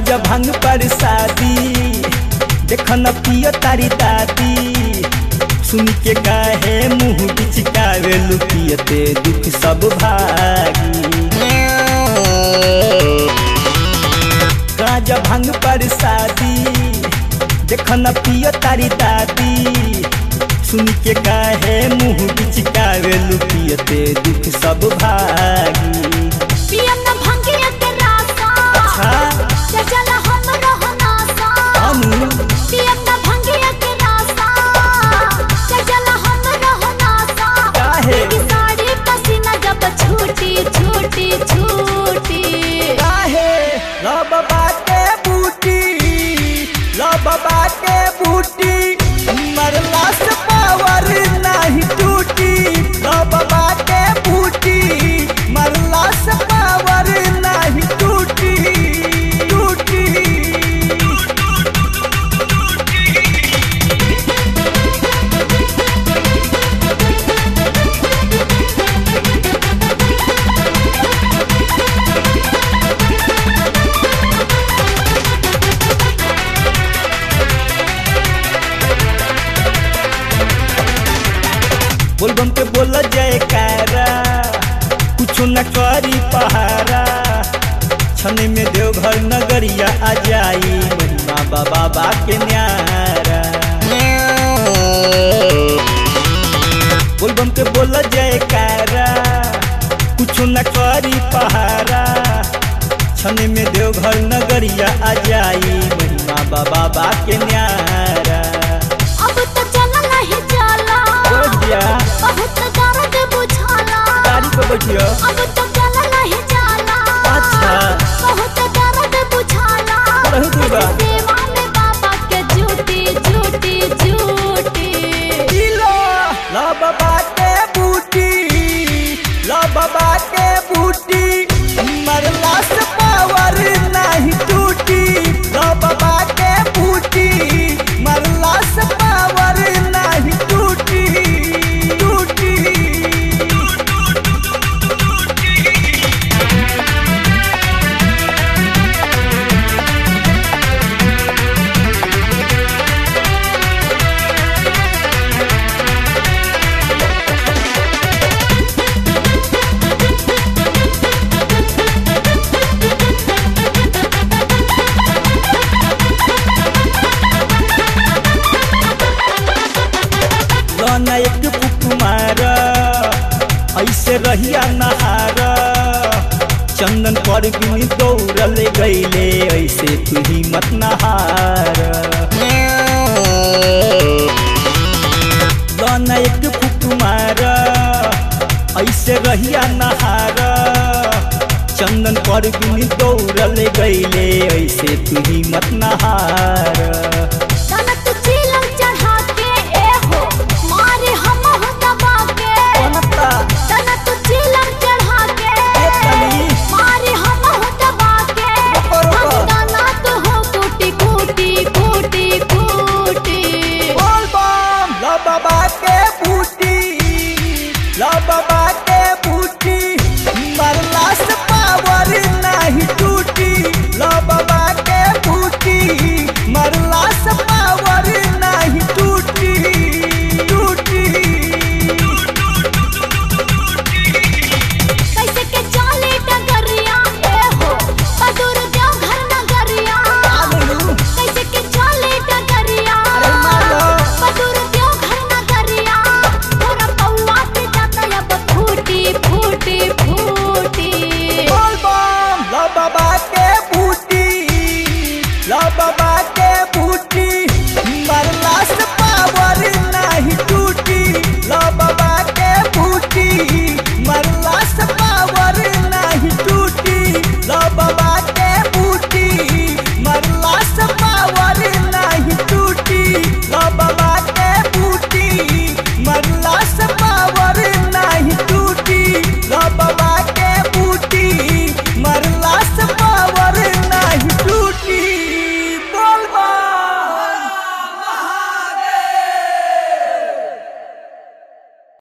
गाजा भांग पर शादी देख न पिय तारी दादी सुन के काहे मुंह बिचकावे लुकियते दुख सब भागी गाजा भांग पर शादी देख न पिय तारी दादी सुन के काहे मुंह बिचकावे लुकियते दुख सब भागी पियम न भंगिया के रासा अच्छा चचला हम रहना सा हम पियम न भंगिया के रासा चचला हम रहना सा काहे? तेरी साड़ी पसीना जब छूटी छूटी छूटी काहे लब बाटे बूटी लब बाटे बूटी मरला से पावर नहीं टूटी लब बाटे बूटी मरला से पावर नहीं टूटी टूटी बोलबम के बोल जयकारा कुछ न करी पहारा छने में देवघर नगरिया आ जाई महिमा बाबा बा के न्यारा बोलबम के बोल जयकारा कुछ न करी पहारा छने में देवघर नगरिया आ जाई महिमा बाबा बा के न्यारा अब तो चला नहीं जाला बोल दिया बहुत दर्द बुझाला गाड़ी पे बैठियो अब तो चला नहीं जाला अच्छा। बहुत दर्द बुझाला बहुत दूर बा। सेवा में बाबा के झूठी झूठी झूठी किलो लब बाटे बूटी लब बाटे बूटी मरला से पावर नहीं टूटी लब बाटे बूटी मरला से पावर नहीं टूटी टूटी लना एक फुक मार ऐसे रहिया नहार चंदन पर बिन दौड़ल गईले ऐसे तू ही मत नहार लना एक फुक मार ऐसे रहिया नहार चंदन पर बिन दौड़ल गईले ऐसे तू ही मत नहार